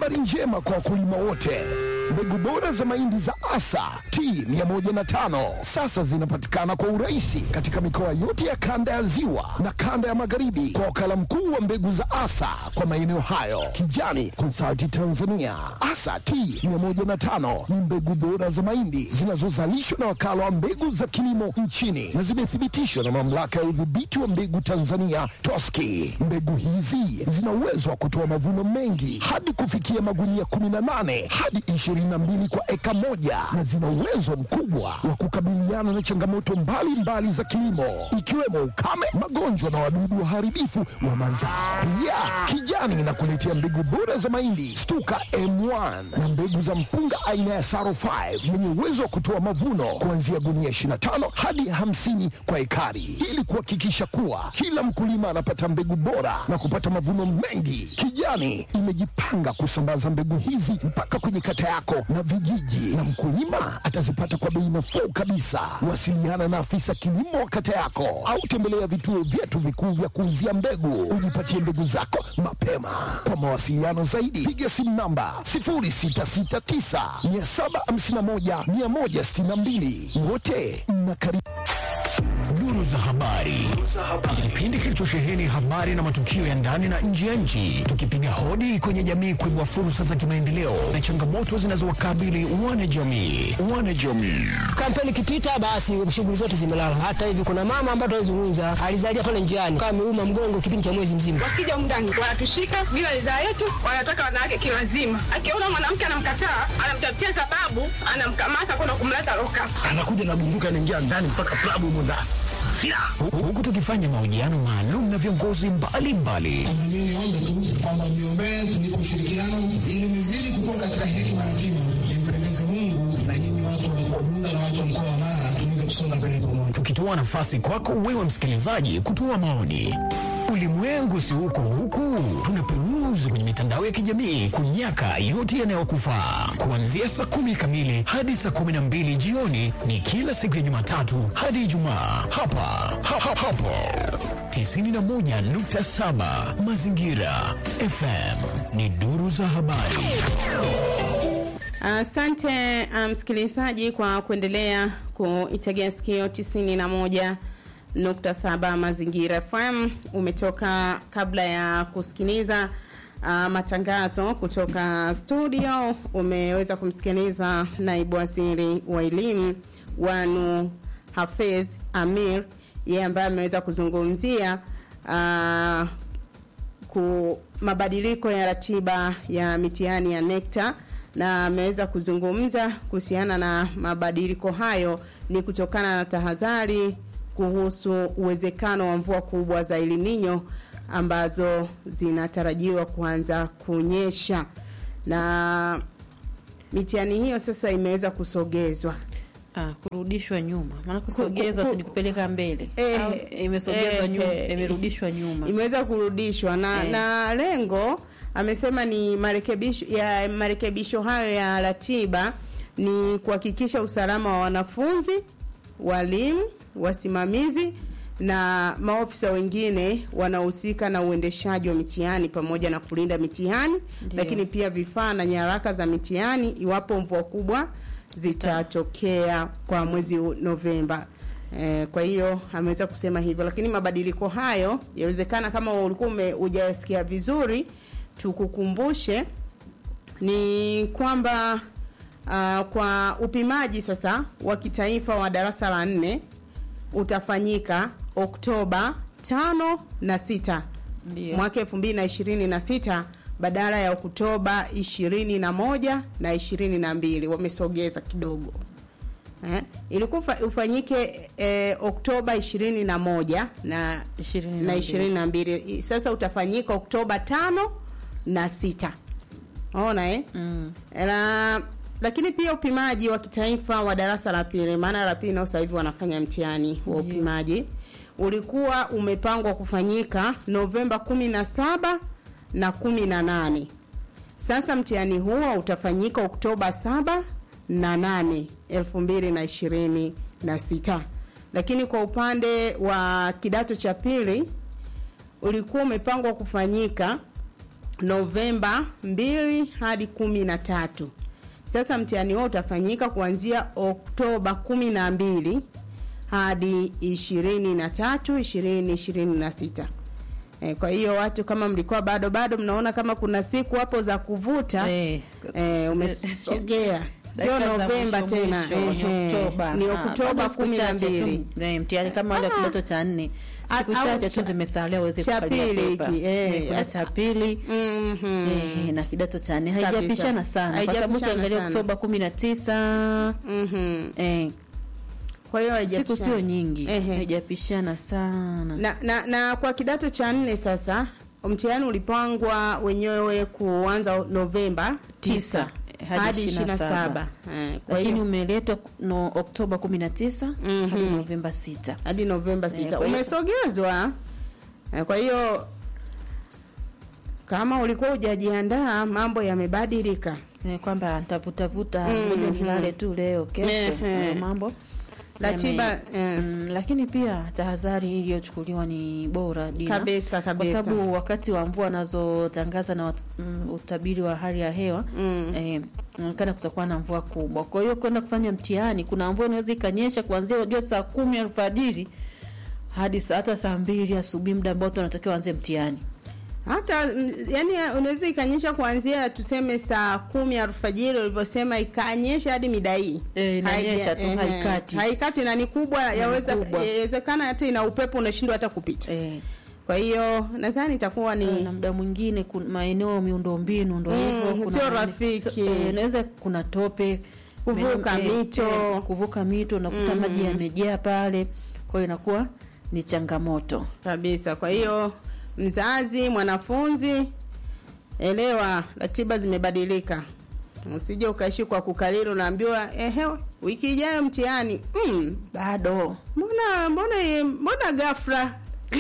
Habari njema kwa wakulima wote. Mbegu bora za mahindi za Asa T105 sasa zinapatikana kwa urahisi katika mikoa yote ya kanda ya Ziwa na kanda ya Magharibi kwa wakala mkuu wa mbegu za Asa kwa maeneo hayo, Kijani Consulting Tanzania. Asa T105 ni mbegu bora za mahindi zinazozalishwa na wakala wa mbegu za kilimo nchini na zimethibitishwa na mamlaka ya udhibiti wa mbegu Tanzania TOSCI. Mbegu hizi zina uwezo wa kutoa mavuno mengi hadi kufikia magunia 18 hadi 22 kwa eka moja na zina uwezo mkubwa wa kukabiliana na changamoto mbalimbali mbali za kilimo ikiwemo ukame, magonjwa na wadudu waharibifu wa mazao. Pia Kijani inakuletea mbegu bora za mahindi Stuka M1 na mbegu za mpunga aina ya Saro 5 yenye uwezo wa kutoa mavuno kuanzia gunia 25 hadi 50 kwa ekari ili kuhakikisha kuwa kila mkulima anapata mbegu bora na kupata mavuno mengi. Kijani imejipanga kusambaza mbegu hizi mpaka kwenye kata yako na vijiji, na mkulima atazipata kwa bei nafuu kabisa. Wasiliana na afisa kilimo wa kata yako au tembelea vituo vyetu vikuu vya kuuzia mbegu, ujipatie mbegu zako mapema. Kwa mawasiliano zaidi, piga simu namba 0669 751 162. Wote mnakaribishwa. Duru za habari, kipindi kilichosheheni habari na matukio ya ndani na nje ya nchi, tukipiga hodi kwenye jamii kuibua fursa za kimaendeleo na changamoto zinazowakabili wanajamii. Wanajamii Kampeni ikipita basi shughuli zote zimelala. Hata hivi kuna mama ambaye tunazungumza alizalia pale njiani kama ameuma mgongo kipindi cha mwezi mzima. Wakija mndani wanatushika bila ridhaa yetu, wanataka wanawake kiwazima. Akiona mwanamke anamkataa, anamtafutia sababu, anamkamata kwenda kumleta loka. anakuja na bunduki anaingia ndani mpaka klabu humo ndani silaha Hu- huku tukifanya mahojiano maalum na viongozi mbalimbali Mimi niombe tu kwamba mniombee nipe ushirikiano ili nizidi kukua katika hekima na kima, nimpendeze Mungu na nyinyi watu wa mkoa Bunda na watu wa mkoa wa Mara tuweze kusonga mbele pamoja. tukitoa nafasi kwako wewe msikilizaji kutoa maoni. Ulimwengu si huko huku, tunaperuzi kwenye mitandao ya kijamii kunyaka yote yanayokufaa. Kuanzia saa kumi kamili hadi saa kumi na mbili jioni ni kila siku ya Jumatatu hadi Ijumaa hapa ha, ha, hapo 91.7 Mazingira FM ni duru za habari. Asante uh, msikilizaji kwa kuendelea kuitegea sikio 91.7 Mazingira FM. Umetoka kabla ya kusikiliza uh, matangazo kutoka studio, umeweza kumsikiliza naibu waziri wa elimu Wanu Hafidh Amir, yeye ambaye ameweza kuzungumzia uh, ku mabadiliko ya ratiba ya mitihani ya NECTA na ameweza kuzungumza kuhusiana na mabadiliko hayo ni kutokana na tahadhari kuhusu uwezekano wa mvua kubwa za El Nino ambazo zinatarajiwa kuanza kunyesha na mitihani hiyo sasa imeweza kusogezwa Ah, kurudishwa nyuma maana kusogezwa ku- si ni kupeleka mbele Eh, Au imesogezwa eh, nyuma eh, imerudishwa nyuma imeweza kurudishwa na, Eh. na lengo amesema ni marekebisho ya marekebisho hayo ya ratiba ni kuhakikisha usalama wa wanafunzi, walimu, wasimamizi na maofisa wengine wanaohusika na uendeshaji wa mitihani pamoja na kulinda mitihani, Ndio. lakini pia vifaa na nyaraka za mitihani iwapo mvua kubwa zitatokea kwa mwezi huu Novemba. Eh, kwa hiyo ameweza kusema hivyo, lakini mabadiliko hayo yawezekana, kama ulikuwa ume- hujayasikia vizuri, tukukumbushe ni kwamba uh, kwa upimaji sasa wa kitaifa wa darasa la nne utafanyika Oktoba tano na sita Ndio. mwaka elfu mbili na ishirini na sita badala ya Oktoba ishirini na moja na ishirini na mbili wamesogeza kidogo eh? ilikuwa ufa- ufanyike eh, Oktoba ishirini na moja na Ishirini na na mbili. ishirini na mbili sasa utafanyika Oktoba tano na sita ona eh? Mm. na lakini pia upimaji wa kitaifa wa darasa la pili, maana la pili nao sasa hivi wanafanya mtihani wa Ndio. upimaji, ulikuwa umepangwa kufanyika Novemba kumi na saba na kumi na nane. Sasa mtihani huo utafanyika Oktoba saba na nane elfu mbili na ishirini na sita, lakini kwa upande wa kidato cha pili ulikuwa umepangwa kufanyika Novemba mbili hadi kumi na tatu. Sasa mtihani huo utafanyika kuanzia Oktoba kumi na mbili hadi ishirini na tatu ishirini ishirini na sita. E, kwa hiyo watu kama mlikuwa bado bado mnaona kama kuna siku hapo za kuvuta Eh, e, umesogea sio dakika za Novemba mwisho tena mwisho, ni ehe. Oktoba. ni Ah, Oktoba bado siku kumi na chache tu. mbili Eh, mtihani kama wale wa Ah. kidato cha nne A- siku au chache tu cha- zimesalia uweze cha kukalia pili pepa. hiki, eh, Eh, kuna cha pili Mhm. eh, na kidato cha nne Kabisa. haijapishana sana kwa sababu Haijapishana ukiangalia sana. Oktoba kumi na tisa Mhm. eh, kwa hiyo siku haijapishana. sio nyingi Ehe. haijapishana sana na, na, na kwa kidato cha nne sasa mtihani ulipangwa wenyewe kuanza Novemba Tisa, 9 hadi hadi 27. 27 Eh, kwa lakini hiyo umeletwa no, Oktoba kumi na tisa Mhm. hadi Novemba sita hadi Novemba 6 kwa hiyo- umesogezwa. Eh, Kwa hiyo kama ulikuwa hujajiandaa mambo yamebadilika. Eh, kwamba nitavutavuta Mhm. ngoja nilale tu leo kesho Ehe. eh, mambo Ratiba, yame- eh. mm, lakini pia tahadhari iliyochukuliwa ni bora Dina. Kabisa, kwa kabisa. sababu wakati wa mvua anazotangaza na wat, mm, utabiri wa hali ya hewa Mm. eh, inaonekana kutakuwa na mvua kubwa kwa hiyo kwenda kufanya mtihani kuna mvua inaweza ikanyesha kuanzia unajua saa kumi alfajiri hadi saa hata saa mbili asubuhi muda ambao tunatakiwa anze mtihani hata mm, yani unaweza ikanyesha kuanzia tuseme saa kumi alfajiri ulivyosema ikanyesha hadi mida hii Eh, inanyesha Haija- tu, ehe, haikati. haikati na ni kubwa yaweza kubwa. yawezekana hata ina upepo unashindwa hata kupita eh, kwa hiyo nadhani itakuwa ni na muda mwingine kun- maeneo miundombinu ndo Mm, hivyo kuna sio nani- rafiki. so- eh, inaweza kuna tope Kuvuka mene- eh, mito. eh, kuvuka mito unakuta Mm. maji yamejaa pale kwa hiyo inakuwa ni changamoto kabisa kwa hiyo mzazi mwanafunzi elewa ratiba zimebadilika usije ukaishi kwa kukalili unaambiwa ehe wiki ijayo mtihani mm, bado mbona mbona mbona ghafla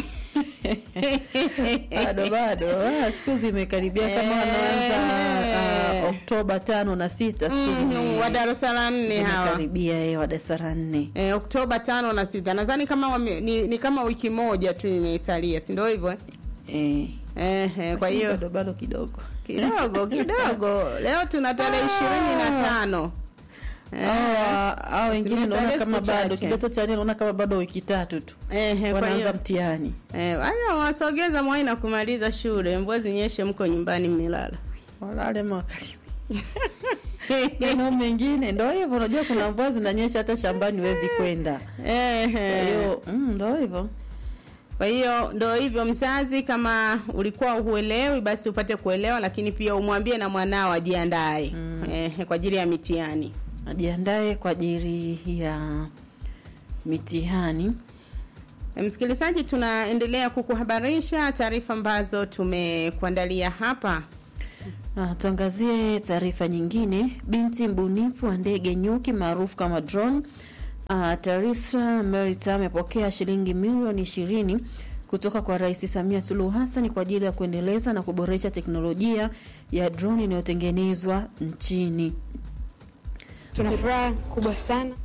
bado bado ah, siku zimekaribia kama Eh. wanaanza ah, oktoba tano na sita siku Mm, zime- wa darasa la nne hawa zimekaribia eh, wa darasa la nne eh, oktoba tano na sita nadhani kama wame, ni, ni kama wiki moja tu imeisalia si ndio hivyo eh? eh. Eh, eh, kwa hiyo bado bado kidogo kidogo kidogo leo tuna tarehe ishirini na tano Hawa- hawa wengine naona Zimesalia kama siku bado chache. kidato cha nne naona kama bado wiki tatu tu Ehe, kwa wanaanza hiyo mtihani eh, haya wasogeza mwai na kumaliza shule, mvua zinyeshe, mko nyumbani mmelala. walale makaribi maeneo mengine ndo hivyo unajua kuna mvua zinanyesha hata shambani huwezi kwenda kwa Ehe. hiyo mm, ndo hivyo Kwa hiyo ndo hivyo, mzazi, kama ulikuwa huelewi, basi upate kuelewa, lakini pia umwambie na mwanao ajiandae mm. eh, kwa ajili ya mitihani. ajiandae kwa ajili ya mitihani Msikilizaji, tunaendelea kukuhabarisha taarifa ambazo tumekuandalia hapa. Ah, tuangazie taarifa nyingine. Binti mbunifu wa ndege nyuki maarufu kama drone uh, Tarisra Merita amepokea shilingi milioni ishirini kutoka kwa Rais Samia Suluhu Hassan kwa ajili ya kuendeleza na kuboresha teknolojia ya drone inayotengenezwa nchini. Tuna furaha kubwa sana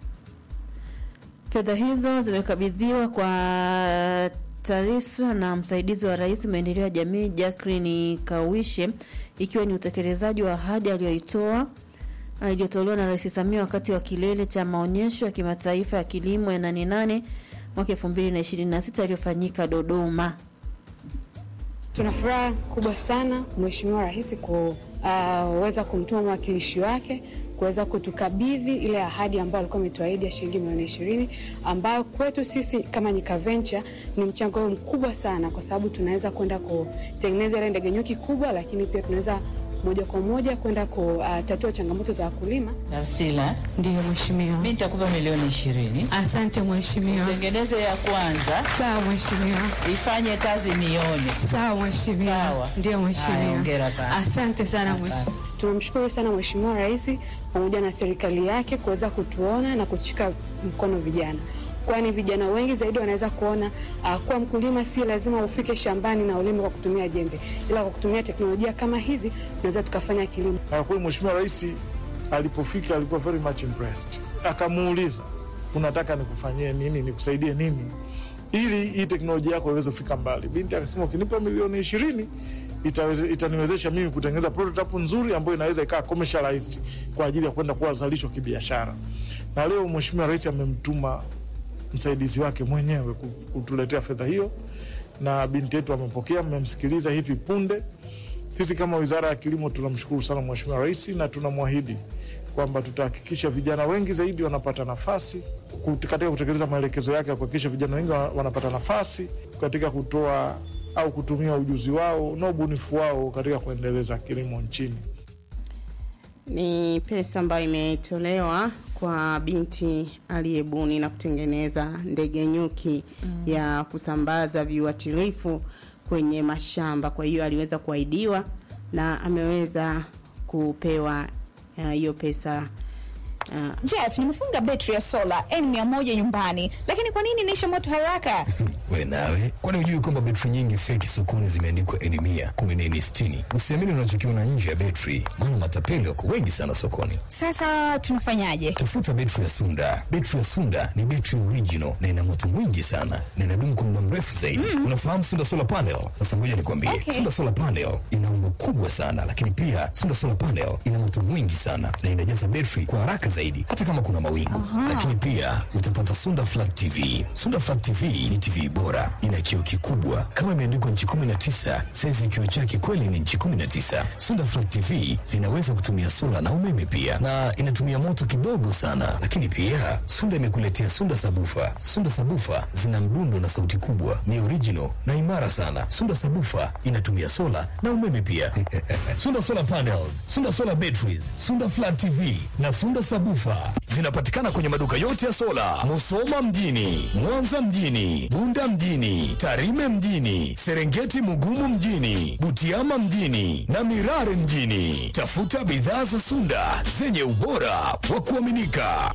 Fedha hizo zimekabidhiwa kwa Tarisra na msaidizi wa rais maendeleo ya jamii Jacqueline Kawishe, ikiwa ni utekelezaji wa ahadi aliyoitoa ah, iliyotolewa na Rais Samia wakati wa kilele cha maonyesho ya kimataifa ya kilimo ya nane nane mwaka 2026 yaliyofanyika Dodoma. tuna furaha kubwa sana Mheshimiwa Rais kuweza kumtuma mwakilishi wake kuweza kutukabidhi ile ahadi ambayo alikuwa ametuahidi ya shilingi milioni ishirini ambayo kwetu sisi kama Nyika Venture ni mchango mkubwa sana, kwa sababu tunaweza kwenda kutengeneza ile ndege nyuki kubwa, lakini pia tunaweza moja kwa moja kwenda kutatua changamoto za wakulima. Darsila, Ndiyo mheshimiwa. mi nitakupa milioni ishirini. Asante mheshimiwa. Tengeneze ya kwanza, Sawa mheshimiwa. ifanye kazi nione. Sawa mheshimiwa. Sawa. Ndio Haya, mheshimiwa. hongera sana. Asante sana Asante. mheshimiwa. Tunamshukuru sana mheshimiwa rais pamoja na serikali yake kuweza kutuona na kushika mkono vijana kwani vijana wengi zaidi wanaweza kuona uh, kuwa mkulima si lazima ufike shambani na ulime kwa kutumia jembe, ila kwa kutumia teknolojia kama hizi tunaweza tukafanya kilimo. Na kweli Mheshimiwa Rais alipofika alikuwa very much impressed, akamuuliza unataka nikufanyie nini, nikusaidie nini ili hii teknolojia yako iweze kufika mbali. Binti akasema ukinipa milioni ishirini itaweze, itaniwezesha mimi kutengeneza prototype nzuri ambayo inaweza ikawa commercialized kwa ajili ya kwenda kuwa zalisho kibiashara. Na leo Mheshimiwa Rais amemtuma msaidizi wake mwenyewe ku- kutuletea fedha hiyo, na binti yetu amepokea, mmemsikiliza hivi punde. Sisi kama Wizara ya Kilimo tunamshukuru sana Mheshimiwa Rais na tunamwahidi kwamba tutahakikisha vijana wengi zaidi wanapata nafasi kut- katika kutekeleza maelekezo yake ya kuhakikisha vijana wengi wa- wanapata nafasi katika kutoa au kutumia ujuzi wao na ubunifu wao katika kuendeleza kilimo nchini. Ni pesa ambayo imetolewa kwa binti aliyebuni na kutengeneza ndege nyuki Mm. ya kusambaza viuatilifu kwenye mashamba. Kwa hiyo aliweza kuahidiwa na ameweza kupewa uh, hiyo pesa uh, Jeff, nimefunga betri ya sola N100 nyumbani, lakini kwa nini inaisha moto haraka? we nawe kwani hujui kwamba betri nyingi feki sokoni zimeandikwa eni mia kumi na eni sitini usiamini unachokiona nje ya betri maana matapeli wako wengi sana sokoni Sasa tunafanyaje? tafuta betri ya sunda betri ya sunda ni betri original na ina moto mwingi sana na inadumu kwa muda mrefu zaidi Mm. unafahamu sunda solar panel sasa ngoja nikwambie Okay. sunda solar panel ina umbo kubwa sana lakini pia sunda solar panel ina moto mwingi sana na inajaza betri kwa haraka zaidi hata kama kuna mawingu Aha. lakini pia utapata sunda flat tv sunda flat tv ni tv bora ina kioo kikubwa kama imeandikwa nchi 19 saizi ya kioo chake kweli ni nchi 19 sunda flat tv zinaweza kutumia sola na umeme pia na inatumia moto kidogo sana lakini pia sunda imekuletea sunda sabufa sunda sabufa zina mdundo na sauti kubwa ni original na imara sana sunda sabufa inatumia sola na umeme pia sunda solar panels sunda solar batteries sunda flat tv na sunda sabufa vinapatikana kwenye maduka yote ya sola musoma mjini mwanza mjini bunda mjini tarime mjini serengeti mugumu mjini butiama mjini na mirare mjini tafuta bidhaa za sunda zenye ubora wa kuaminika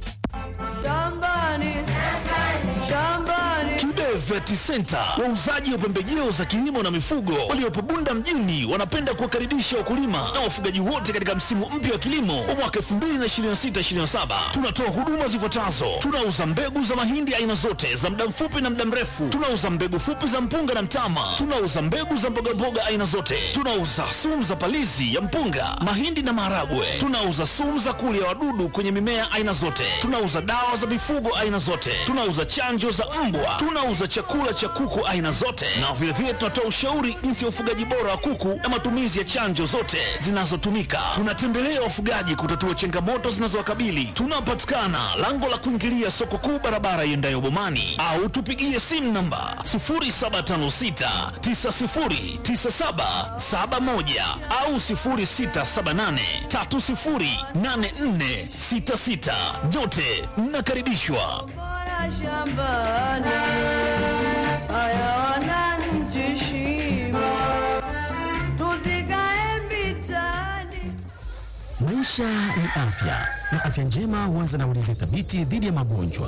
Kibe Vet Center, wauzaji wa pembejeo za kilimo na mifugo waliopo Bunda mjini, wanapenda kuwakaribisha wakulima na wafugaji wote katika msimu mpya wa kilimo wa mwaka 2026/2027. Tunatoa huduma zifuatazo: tunauza mbegu za mahindi aina zote za muda mfupi na muda mrefu, tunauza mbegu fupi za mpunga na mtama, tunauza mbegu za mbogamboga aina zote, tunauza sumu za palizi ya mpunga, mahindi na maharagwe, tunauza sumu za kulia wadudu kwenye mimea aina zote, tunauza dawa za mifugo aina zote, tunauza chanjo za mbwa, tunauza chakula cha kuku aina zote, na vilevile tunatoa ushauri jinsi ya ufugaji bora wa kuku na matumizi ya chanjo zote zinazotumika. Tunatembelea wafugaji kutatua changamoto zinazowakabili. Tunapatikana lango la kuingilia soko kuu, barabara iendayo Bomani, au tupigie simu namba 0756909771 au 0678308466. Nyote mnakaribishwa. Maisha ni afya na afya njema huanza na ulinzi thabiti dhidi ya magonjwa.